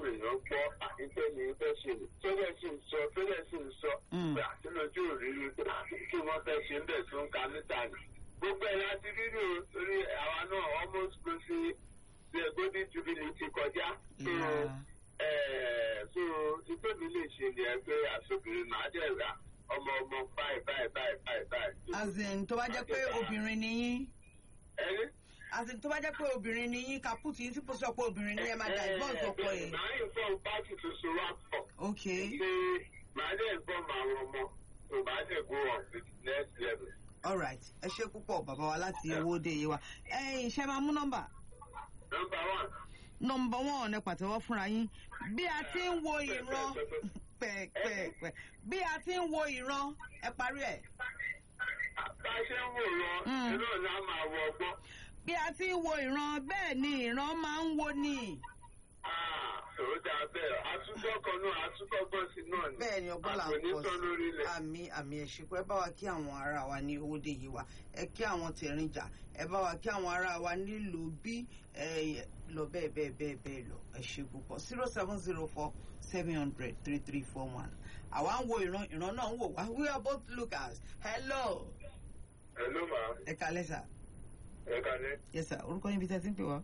èèyàn gbọ́ àtìpẹ́ ní fẹ́ ṣe lè tẹ́lẹ̀ sì ń sọ tẹ́lẹ̀ sì ń sọ Mm. pé àtìlójú òrírí pé kí wọ́n fẹ́ ṣe ń bẹ̀ tó ń ka mítà ni. gbogbo ẹ̀ láti rírì o torí àwa náà almost go sí the golden jubilee ti kọjá. So, Yeah. eh, so ìpè mi lè ṣe ni ẹ pé àṣọbìnrin máa dẹ̀ ra ọmọ ọmọ báyìí báyìí báyìí báyìí báyìí. as in tó bá jẹ́ pé obìnrin ni yín ẹni. as in tó bá jẹ́ pé obìnrin ni yín kaput yín tí kò sọ pé obìnrin ni ẹ máa da ìbọn ọkọ ẹ̀. Màá yìí fọ́ pátì tuntun wá pọ̀. ok Ṣé màá dẹ̀ gbọ́ àwọn ọmọ tó bá dẹ̀ go on to the next level. alright ẹ ṣe púpọ̀ bàbá wa láti owó dé yé wa ẹ ṣe máa mú nọ́mbà Number one. nọ́mbà wọn ẹ pàtẹ́wọ́ fúnra yín bí a ti ń wo ìran pẹ̀pẹ̀pẹ̀ bí a ti ń wo ìran ẹ parí ẹ̀ Bá a ṣe ń wò lọ, Mm. inú ọ̀la máa wọ ọgbọ́n. bí a ti ń wo ìran bẹ́ẹ̀ ni ìran máa ń wo ni. Sòrò dáa bẹ́ẹ̀, àtúntọ́ kan náà, àtúntọ́ gbọ́n sí náà ni. bẹ́ẹ̀ ni ọgbọ́n là ń Àpò ní pọ̀ tán lórí ilẹ̀. àmì àmì ẹ̀ṣìnkú ẹ bá wa kí àwọn ará wa ní owóde yìí wa ẹ kí àwọn tẹ̀rìnjà ẹ bá wa kí àwọn ará wa nílùú bí ẹ lọ bẹ́ẹ̀ bẹ́ẹ̀ bẹ́ẹ̀ bẹ́ẹ̀ lọ ẹ ṣe púpọ̀ zero seven zero four seven hundred three three four one àwa ń wo ìran ìran náà ń wò wá we are both lookers hello Hello ma, ẹ kalẹ́ sà ẹ kalẹ́. yes sir orúkọ yín bí tẹ́ ti ń pè wá.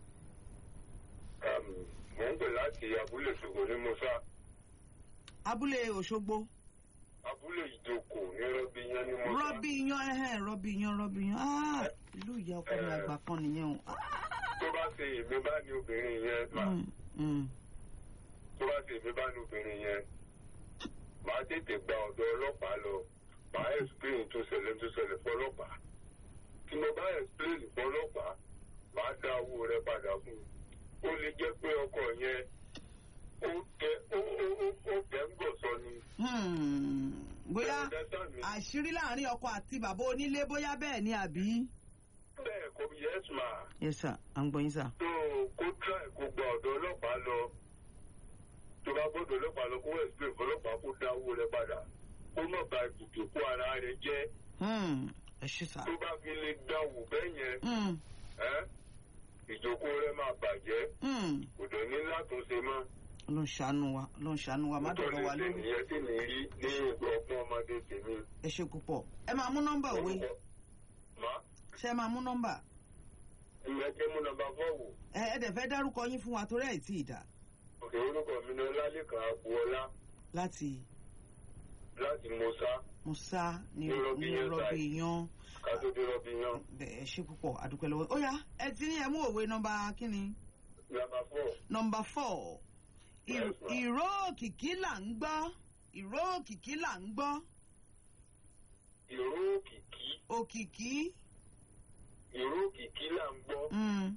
Mò ń pè láti abúlé ṣògo ní Musa. abúlé òṣogbo Abúlé ìjókòó ní Rọ́bí yẹn ní Musa. rọ́bì yan ẹ̀hẹ́n rọ́bì yan rọ́bì yan ah ìlú ìyá ọkọ mi àgbà kan nìyẹn o. Tó bá ṣe èmi bá ní obìnrin yẹn, mà, Mm, mm. tó bá ṣe èmi bá ní obìnrin yẹn, màá tètè gba ọ̀dọ̀ ọlọ́pàá lọ. Màá explain tó ṣẹlẹ̀ tó ṣẹlẹ̀ fọlọ́pàá. Tí mo bá explain fọlọ́pàá, màá dá owó rẹ padà fún un. Ó lè jẹ́ pé ọkọ yẹn ó tẹ ó ó ó ó tẹ̀ ń gọ̀ sọ ni. Hmm, bóyá Understand me? àṣírí láàrin ọkọ àti bàbá onílé bóyá bẹ́ẹ̀ ni àbí. Bẹ́ẹ̀ kò yes ma. yes sir à ń gbọ́ yín sir. tó kó try kó gba ọ̀dọ̀ ọlọ́pàá lọ tó bá gbọ́dọ̀ ọlọ́pàá lọ kó explain fọlọ́pàá kó dá owó rẹ padà kó má ba ìdìbò kó ara rẹ jẹ́ Hmm, ẹ ṣe sir. tó bá fi lè dánwò bẹ́ẹ̀ yẹn Hmm, ẹ́ ìjókòó rẹ máa bàjẹ́ hmm. kò dẹ̀ ní látúnṣe mọ́ ló ń ṣàánú wa ló ń ṣàánú wa má dọ̀rọ̀ wa nítorí lórí. ìyẹn tí mi rí ní ọgbọ́n ọmọdé tèmi. ẹ ṣe púpọ̀ ẹ máa mú nọ́mbà òwe má ṣé ẹ máa mú nọ́mbà ìyẹn jẹ́ mú nọ́mbà fọ́ọ̀wù ẹ ẹ dẹ̀ fẹ́ dárúkọ yín fún wa torí ẹ̀ tí ì dá òkè orúkọ mi ní ọlálẹ́kan agboola láti láti mọ́sá musa ní Ní Rọ́bì ní Yan rọ́bì side. yan kátó-dé rọ́bì yan bẹ́ẹ̀ ẹ ṣe púpọ̀ àdúpẹ́ lọ́wọ́ ó yá ẹ ti ní ẹ mú òwe nọ́mbà kínni. nọ́mbà fọ́ọ̀. Number four. Yes, Ì- ma'am. Ìró òkìkí là ń gbọ́. Ìró òkìkí là ń gbọ́. ìró òkìkí Òkìkí. ìró òkìkí là ń gbọ́ Mm.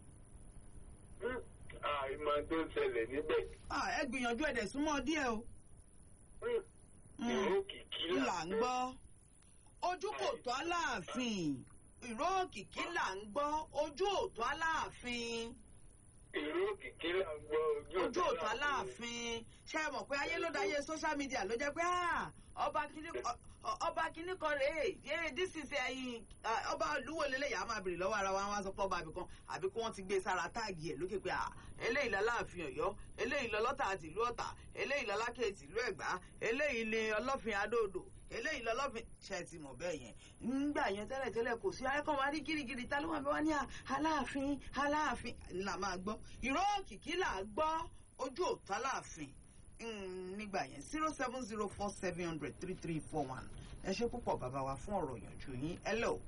àìmọ̀ tó ń ṣẹlẹ̀ níbẹ̀ Ah, ẹ gbìyànjú ẹ̀dẹ̀ súnmọ́ díẹ̀ o. Mm. ìró òkìkí Là ń gbọ́. Ojú kò tó aláàfin. Ìró òkìkí là ń gbọ́. Ojú òtó aláàfin. ìró òkìkí là ń gbọ́ Ojú òtó aláàfin. Ṣé ẹ mọ̀ pé ayé ló dáyé social media ló jẹ́ pé ah, ọba kìíní ọ- ọ- ọba kìíní kan rèé yé this is ẹyin ọba olúwo lélẹ̀ yà á máa bèrè lọ́wọ́ ara wa wọ́n á sọ pé ọba àbíkan àbí kí wọ́n ti gbé sára táàgì ẹ̀ lókè pé ah, eléyìí lọ́láàfin ọ̀yọ́ eléyìí lọ́lọ́tà àti ìlú ọ̀tà eléyìí lọ́lákè ti ìlú ẹ̀gbá eléyìí ni ọlọ́fin adóodò eléyìí lọ́lọ́fin ṣe ti mọ̀ bẹ́ẹ̀ yẹn nígbà yẹn tẹ́lẹ̀ tẹ́lẹ̀ kò sí ayẹ́kọ̀ wá rí gírígírí ta ló wà bẹ́ẹ̀ wá ní à, aláàfin aláàfin là máa gbọ́ ìró òkìkí là á gbọ́ ojú òtá láàfin Mm, nígbà yẹn zero seven zero four seven hundred three three four one ẹ ṣe púpọ̀ bàbá wa fún ọ̀rọ̀ ìyànjú yín hello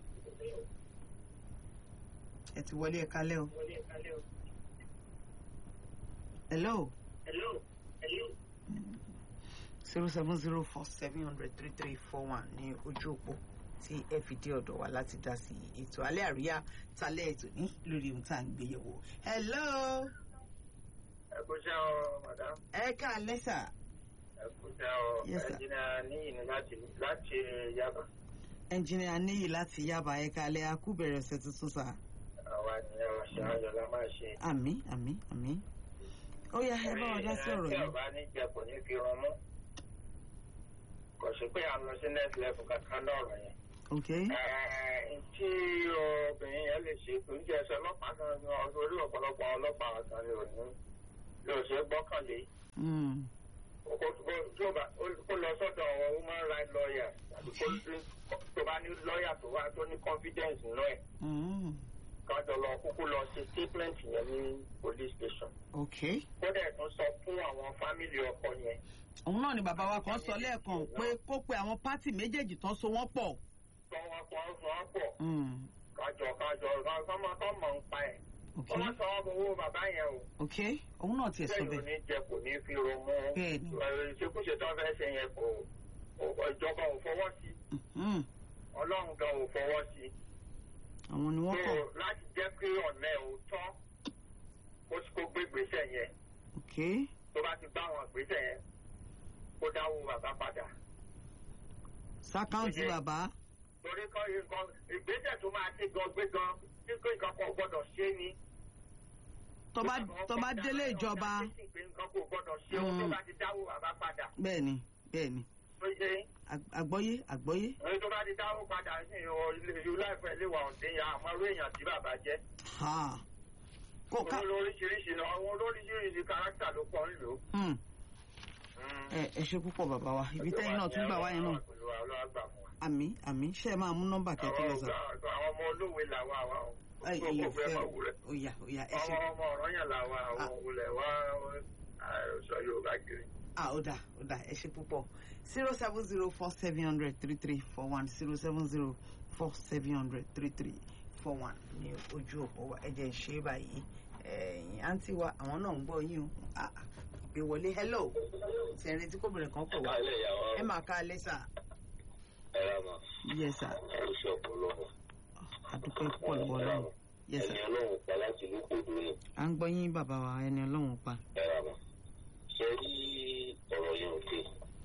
ẹ ti wọlé ẹ kalẹ́ o hello zero seven zero four seven hundred three three four one ní ojú òpó tí ẹ fi dé ọ̀dọ̀ wa láti dá sí ètò alẹ́ àríyá talẹ́ ètò ní lórí ohun tá à ń gbé yẹ̀wò hello ẹ kú ṣẹ́ ọ madam ẹ kalẹ́ sà ẹ kú ṣẹ́ ọ Yes, sir. ẹnjìnà níyì ní láti láti yaba ẹnjìnìà níyì láti yábà ẹ kalẹ́ akúbẹ̀rẹ̀ ọ̀sẹ̀ tuntun sà. àwa ni àwọn ṣe ayọ̀ la máa ṣe. àmì àmì àmì ó yá ẹ bá wa dá sí ọ̀rọ̀ tí yìí ọba ní jẹ kò ní fi rún mú kò sí pé à ń lọ sí next level kankan lọ́rọ̀ yẹn. ok Ẹ, tí obìnrin yẹn lè ṣe tó ń jẹ ẹsẹ ọlọ́pàá náà ní orí ọ̀pọ̀lọpọ̀ ọlọ́pàá kan ní òní ló ṣe gbọ́kànlé Mm. kó kó- tó bá kó lọ sọ́dọ̀ àwọn human rights lawyers àti kó tó bá ní lọ́ọ̀yà tó wá tó ní confidence nínú ẹ̀ Mm. kájọ lọ kúkú lọ ṣe statement yẹn ní police station ok kó dẹ̀ tún sọ fún àwọn fámìlì ọkọ yẹn òun náà ni bàbá wa kan sọ lẹ́ẹ̀kan pé kó pe àwọn pátì méjèèjì tán so wọ́n pọ̀. tó wọn kọ́ ọ́ sọ ọ́ pọ̀ Mm. kájọ kájọ kọ́mọ kọ́mọ ń pa ẹ̀ ok kó wọ́n sọ ọ́ bọ̀ owó bàbá yẹn o ok òun náà tiẹ̀ sọ bẹ́ẹ̀ ló bẹ́ẹ̀. ní jẹ kò ní fi ro mú Bẹ́ẹ̀ni. ìṣekúṣe tó fẹ́ ṣe yẹn kò kò- ìjọba ò fọwọ́ sí Mhm. ọlọ́run gan ò fọwọ́ sí àwọn ni wọ́n so kọ̀ láti jẹ́ pé ọ̀nà ẹ̀ ò tọ́ kó kó gbé gbèsè yẹn ok tó bá ti bá àwọn gbèsè yẹn kó dáwó bàbá padà sákáǹtì Ó yẹ. bàbá. torí kọ́ nǹkan ìgbésẹ̀ tó máa ṣe gan gbé gan tí kò nǹkan kan gbọ́dọ̀ ṣe ni. tó bá tó bá délé ìjọba nǹkan kò gbọ́dọ̀ ṣe ohun tó Mm. bá ti dáwó bàbá padà bẹ́ẹ̀ ni bẹ́ẹ̀ ni tó ṣe Ag- àgbọ́yé àgbọ́yé. ẹni tó bá ti dáwó padà sí ìhò ilé ìlú láìpẹ́ ilé wa ọ̀dẹ́ ya àmọ́ irú èèyàn tí bàbá jẹ́. Ha. kó ká òun lóríṣiríṣi náà àwọn olóríṣiríṣi kárátà ló pọ̀ ń lò. Hmm. ẹ ẹ ṣe púpọ̀ bàbá wa ibi tẹ́yìn náà tún gbà wá yẹn náà àmì àmì ṣe é máa mú nọ́mbà kẹ́kẹ́ lọ sọ. àwọn ọmọ olówe làwa wa o. ẹ Gbogbo ìyẹn ọgbẹ́ fẹ́ máa wù rẹ̀. òyà òyà ẹ ṣe. ọmọ ọmọ ọ̀rọ̀ yẹn làwa àwọn òwúlẹ̀ wá sọ Yorùbá kiri. ah ó dà ó dà ẹ ṣe púpọ̀ zero seven zero four seven hundred three three four one zero seven zero four seven hundred three three four one ní ojú òpó wa ẹ jẹ́ ń ṣe é báyìí ẹ̀yìn àǹtí wa àwọn náà ń gbọ́ yín o Ah, ah, ìpè wọlé hello tẹ̀rín tí kòbìnrin kan pè wá Kálẹ̀ ìyàwó ẹ máa ká alẹ́ sà ẹ̀rọ mọ̀ yes sir oṣù ọ̀pọ̀lọpọ̀. àdúpẹ́ púpọ̀ lọ́wọ́ ọlọ́run yes sir Ẹni ọlọ́run pa láti ìlú Kòdó ni à ń gbọ́ yín bàbá wa ẹni ọlọ́run pa ẹ̀rọ mọ̀. Ṣé rí ọ̀rọ̀ yẹn ò dé?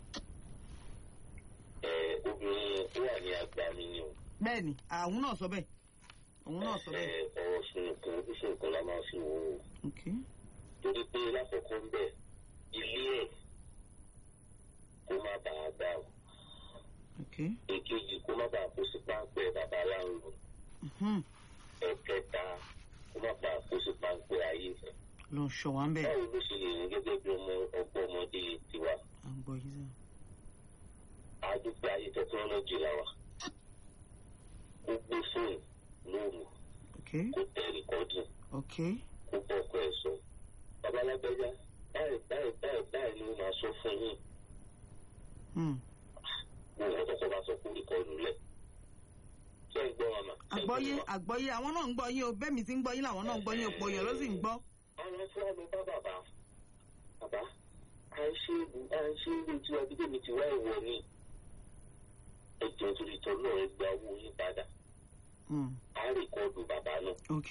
Ẹ obìnrin tó wà ní àgbà mi ni o. bẹ́ẹ̀ ni àwọn náà sọ bẹ́ẹ̀ òun náà sọ Ẹ bẹ́ẹ̀ ọ̀rọ̀ sunùkùn ojúṣùnkùn la máa fi wò ó. ok Torí pé lákòókò ń bẹ̀ ilé ẹ̀ kó má bàa gbà o. ok Èkejì kó má bàa kó sí páńpẹ́ bàbá láńlò. Mhm. Ẹ̀kẹta kó má bàa kó sí páńpẹ́ ayé. lọ sọ wá ń bẹ́ẹ̀ Báwo ló ṣe lè rìn gẹ́gẹ́ bí ọmọ ọgbọ́n ọmọdé tiwa? à ń gbọ́ yín sà àdúgbò ayé tẹkinọ́lọ́jì la wa kó gbé fóònù lóru ok kó tẹ rìkọ́dì ok kó bọ́kọ ẹ̀ sọ. babalágbẹ́já báyìí báyìí báyìí báyìí ni mo máa sọ fún yín Hmm. mo wọ́n tọkọ bá sọ kó rìkọ́dù lẹ̀. ṣé ń gbọ́ màmá? ṣé ń gbọ́ àgbọ́yé màmá? àgbọ́yé àwọn náà ń gbọ́ yín o bẹ́ẹ̀ mi ti ń gbọ́ yín làwọn náà ń gbọ́ yín òpó yẹn ló sì ń gbọ́. àwọn fúlà ló bá bàbá bàbá à ń ṣe à ń ṣe ilé tí ọdún tèmi ti wá ìwọ ni ẹjọ́ torí tọ́ náà ẹ gba owó yín padà Hmm. á rìkọ́dù bàbá náà. ok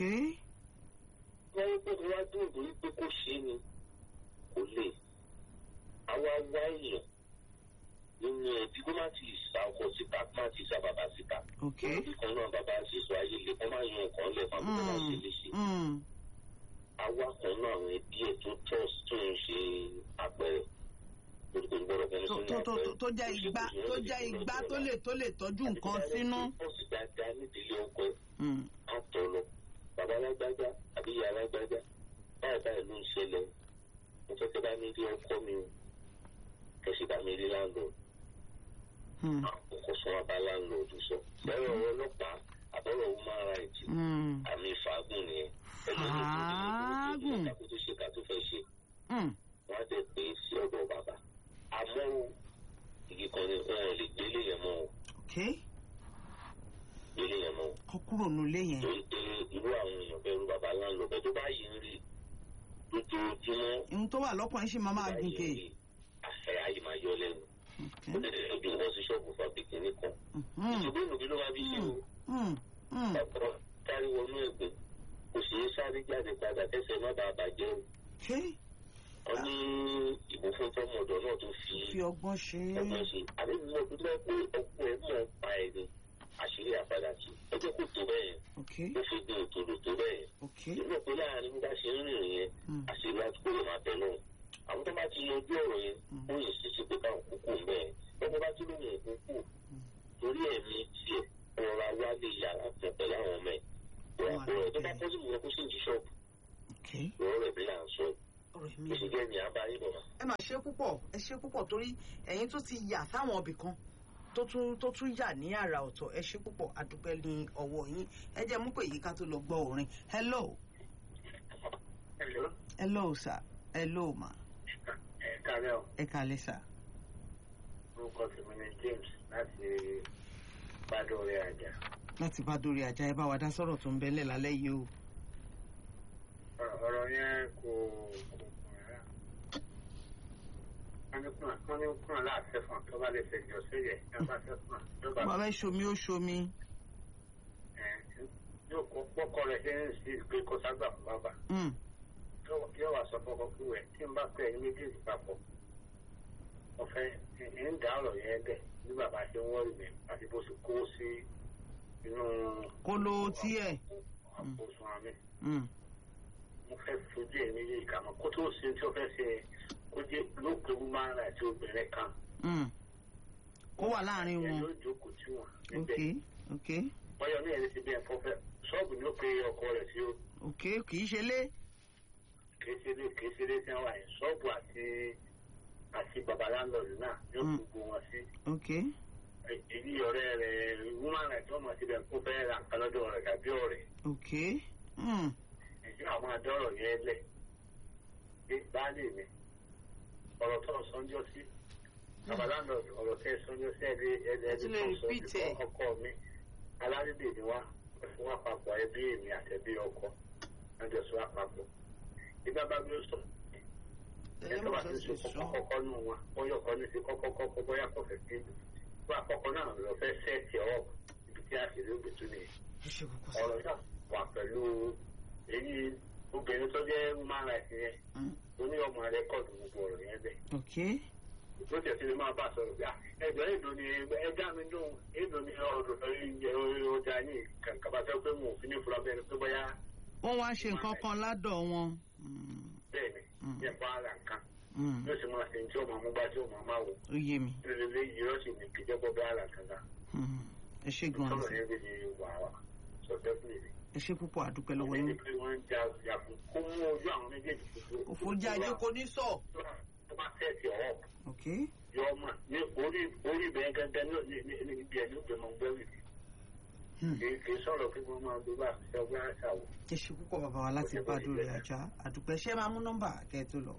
wọ́n ń pè ní wá dùn lórí pé kò ṣe é ni kò lè àwa wá èèyàn nínú ẹbí kó má ti sa ọkọ síta kó má ti sa bàbá síta ok níbi kan náà bàbá ṣe sọ ayé lè kó má yan nǹkan lẹ̀ fún àbúrò máa ṣe léṣe Hmm. àwa kan náà àwọn ẹbí ẹ̀ tó trust tó ń ṣe àpẹẹrẹ lórí kò ní gbọ́dọ̀ fẹ́ni tó sínú tó tó àpẹẹrẹ tó jẹ́ igbá tó jẹ́ igbá tó lè tó lè tọ́jú nǹkan sínú. ó sì dáadáa nídìílé ọkọ ẹ̀ Hmm. àtọ̀ lọ bàbá alágbájá àbí ìyá alágbájá báyìí báyìí ló ń ṣẹlẹ̀ mo fẹ́ kẹ́ bá mi rí ọkọ mi o kẹ̀sì bá mi rí láńlọ́ọ̀dù Hmm. àkókò sọ wọn bá láńlọ́ọ̀dù sọ bẹ́ẹ̀ ọ̀rọ̀ ọlọ́pàá àbọ̀rọ̀ human rights Hmm. àmì ìfàgùn nìyẹn Fàágùn. kàkó tó ṣe kà tó fẹ́ ṣe Hmm. wọ́n á dẹ̀ pé sí ọ̀dọ̀ bàbá àmọ́ o igi kan ni wọn ò lè gbélé yẹn mọ́ o ok gbélé yẹn mọ́ o kọ kúrò nílé yẹn. torí pé irú àwọn èèyàn bẹ́ẹ̀ irú bàbá láńlọ́ọ̀dù bẹ́ẹ̀ tó bá yìí ń rí lójoojúmọ́ ohun tó wà lọ́kùnrin sì máa máa gùn ké. àṣẹ ayé máa yọ lẹ́nu ok ó tẹ̀lé ojú wọn sí ṣọ́ọ̀bù fàbíkì nìkan Hmm. ìṣòro ìlú ló máa fi ṣe o Hmm. Hmm. ọ̀pọ̀ kárí wọnú ẹ̀gbẹ́ kò sí sáré jáde padà kẹsẹ̀ má bàa bàjẹ́ o ok wọ́n ní ìbò fún tọmọdọ̀ náà tó fi fi ọgbọ́n ṣe ọgbọ́n é. ṣe àbí mo dún bẹ́ẹ̀ pé ọkọ ẹ̀ mọ̀ pa ẹ̀ ni àṣírí àpadà sí ẹ jẹ́ kó tó bẹ́ẹ̀ yẹn ok ó fi gbé òtòlò tó bẹ́ẹ̀ yẹn ok ìlú pé láàrin bí bá ṣe ń rìn yẹn Hmm. àṣírí àti kó lè máa tẹ̀ náà àwọn tó bá ti yanjú ọ̀rọ̀ yẹn ó yẹ ṣíṣe pé káwọn kúkú ń bẹ́ẹ̀ lọ́kọ̀ bá ti lóun ò kúkú torí ẹ̀mí tiẹ̀ ọ̀rọ̀ wa lè yàrá kan pẹ̀lú àwọn ọmọ ẹ̀ ọ̀rọ̀ tó bá pọ́sibú yẹn kó sì ń jí ṣọ́ọ̀bù ok lọ́rọ̀ rẹ̀ bí là ń sọ ọ̀rọ̀ mi. bó ṣe jẹ́ ní abáyé bọ̀ ẹ máa ṣe púpọ̀ ẹ ṣe púpọ̀ torí ẹ̀yin tó ti yà sáwọn ibì kan tó tún tó tún yà ní àrà ọ̀tọ̀ ẹ ṣe púpọ̀ adúpẹ́ ní ọwọ́ yín ẹ jẹ́ mú pé yìí ká tó lọ gbọ́ orin hello Hello. hello sir hello ma Ẹ káàárọ̀ o. ẹ kàlẹ́ sir. orúkọ tèmi ni James láti Bádóore Àjà. láti bá dórí ajá ẹ bá wa dá sọ̀rọ̀ tó ń bẹ́lẹ̀ lálẹ́ yìí o. Ọ̀rọ̀- ọ̀rọ̀ yẹn kò kò kùn rárá. wọ́n ní kùnà wọ́n ní kùnà láàfẹ́ fún tó bá lè fẹ̀jọ́ sílẹ̀ ẹ bá fẹ́ kùnà tó bá bàbá ìṣomi ó ṣomi. ẹ̀ yóò kó pọ́kọ rẹ̀ ṣe ń sí pé kó ságbà fún bàbá. Mm, Yóò- yóò wá sọ fọ́kọ fún ẹ̀ tí n bá pẹ́ ẹni méjèèjì papọ̀. ọ̀fẹ́ ẹ̀ ń dá ọ̀rọ̀ yẹn bẹ̀ bí bàbá ṣe ń wọ́ọ̀rì mi àti bó ṣe kó sí inú kóló tiẹ̀. àpòsùn àmì. Mm, mo fẹ́ fojú ẹ̀ méjèèjì kà mọ́ kó tó ṣe tí ó fẹ́ ṣe kó jẹ́ lóògbé woman right obìnrin kan mm. kó wà láàrin ẹ̀ wọn. ló jókòó tí wọ́n ok níbẹ̀ ok bọ́yọ̀ ní ẹ̀rí ti bí ẹ̀fọ́ fẹ́ ṣọ́ọ̀bù ni ó pe ọkọ rẹ̀ sí o ok kì í ṣe lé. kìí ṣe lé kìí ṣe lé tí wọ́n wà yẹn ṣọ́ọ̀bù àti àti bàbá láńlọ́ọ̀dù náà yóò Mm. gbogbo wọn sí ok èyí ọ̀rẹ́ rẹ̀ woman right ọmọ ti bẹ̀ kó fẹ́ ra nǹkan lọ́dọ̀ rẹ̀ tàbí ọ̀rẹ́ ok mm, èyí àwọn adọ́rọ̀ yẹn lẹ̀ bí baálé mi ọ̀rọ̀ tó sọ́njọ́ sí babaláńdọ̀ ọ̀rọ̀ tẹ́ sọ́njọ́ sí ẹ̀dí ẹ̀dí Ẹ tún lè ẹ̀dí tó repeat sọ ẹ̀. ọkọ mi aládìdè ni wá fún wa papọ̀ ẹbí èmi àtẹ̀bí ọkọ ẹjọ́ sọ àpapọ̀ ìgbà bá gbé sọ ẹjọ́ bá ti sọ kọ́kọ́ nù wọn bóyá ọkọ ní ti kọ́kọ́ kọ́kọ́ bóyá kọ́ fẹ́ sí wọ́n àkọ́kọ́ náà lọ fẹ́ sẹ́ẹ̀tì ọ̀ ibi tí a sì rí òbí tún nìyẹn ẹ ṣe kókó sí. ọ̀rọ̀ náà wà pẹ̀lú èyí obìnrin tó jẹ́ human rights yẹn Mm, ó ní ọmọ rẹ́kọ̀dù gbogbo ọ̀rọ̀ yẹn bẹ́ẹ̀. ok ló tẹ̀sí ni máa bá a sọ̀rọ̀ bíi ẹgbẹ́ èdò ni ẹja mi dùn èdò ni ọ̀rọ̀ ìjẹ ọjà yìí kàkà bá fẹ́ pé mo ò fi ní fura bẹ́ẹ̀ ni pé bóyá wọ́n wá ṣe nǹkan kan ládọ̀ wọn. Mm, bẹ́ẹ̀ ni Mm. yẹn bá ara nǹkan mm, yóò sì máa ṣe tí ọmọ mú bá tí ọmọ máa wò ó yé mi. lórí yìí sì ní kìjẹ́ bọ́ bá ara kankan Mm, ẹ ṣe gan-an sọ̀rọ̀ sir. yẹn bí ni wà wá sọ definitely ẹ ṣe púpọ̀ àdúpẹ́ lọ́wọ́ ẹni yín. pé wọ́n ń ja ìjà fún kó mú ojú àwọn méjèèjì tuntun òfòjà ajé kò ní sọ. tó bá tẹ̀sí ọ̀họ́ ok yọ ọmọ ní orí orí bẹ́ẹ̀ gẹ́gẹ́ ní ní ní ibi ẹni ògbé mọ̀ gbẹ́rù Hmm. kì í kì í sọ̀rọ̀ pé wọ́n máa gbé bá ṣe ọgbẹ́ àṣà wò. ẹ ṣe púpọ̀ bàbá wa láti bá dórí ajá àdúpẹ́ ṣé máa mú nọ́mbà kẹ́ ẹ tó lọ.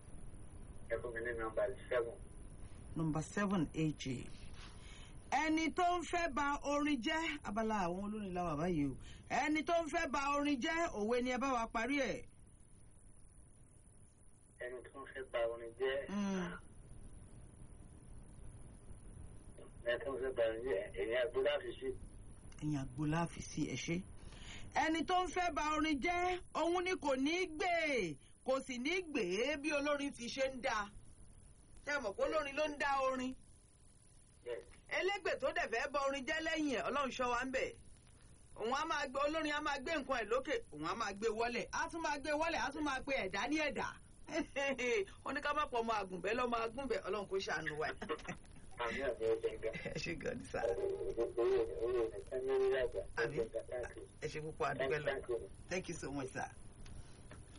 ẹ fún mi ní nọ́mbà seven nọ́mbà seven aj ẹni tó ń fẹ́ ba orin jẹ́ abala àwọn olórin la wà báyìí o ẹni tó ń fẹ́ ba orin jẹ́ òwe ni ẹ bá wa parí ẹ̀. ẹni tó ń fẹ́ ba orin jẹ́ Mm. ẹni tó ń fẹ́ ba orin jẹ́ èyí àgbo láti sí ẹ̀yin àgbo láàfin sí ẹ ṣe. ẹni tó ń fẹ́ ba orin jẹ́ òun ni kò ní í gbé kò sì ní í gbé bí olórin ti ṣe ń dá ṣé ẹ mọ̀ pé olórin ló ń dá orin bẹ́ẹ̀ elégbè tó dẹ̀ fẹ́ bọ orin jẹ́ lẹ́yìn ẹ̀ ọlọ́run ṣọ́ wa ń bẹ̀ òun á máa gbé olórin á máa gbé nǹkan ẹ̀ lókè òun á máa gbé wọlé á tún máa gbé wọlé á tún máa pe ẹ̀dá ní ẹ̀dá wọn ní ká má pọ̀ ọmọ àgùnbẹ́ lọ́mọ àgùnbẹ́ ọlọ́run kò ṣàánú wa. àmì àbẹ̀ ọ̀gbẹ̀ gan ẹ ṣe gan ni sá owó owó nìkan ní orí àgbà Àmì. ọ̀gbẹ̀ gan thank you ẹ ṣe púpọ̀ àdúgbò lọ thank you. thank you so much sir.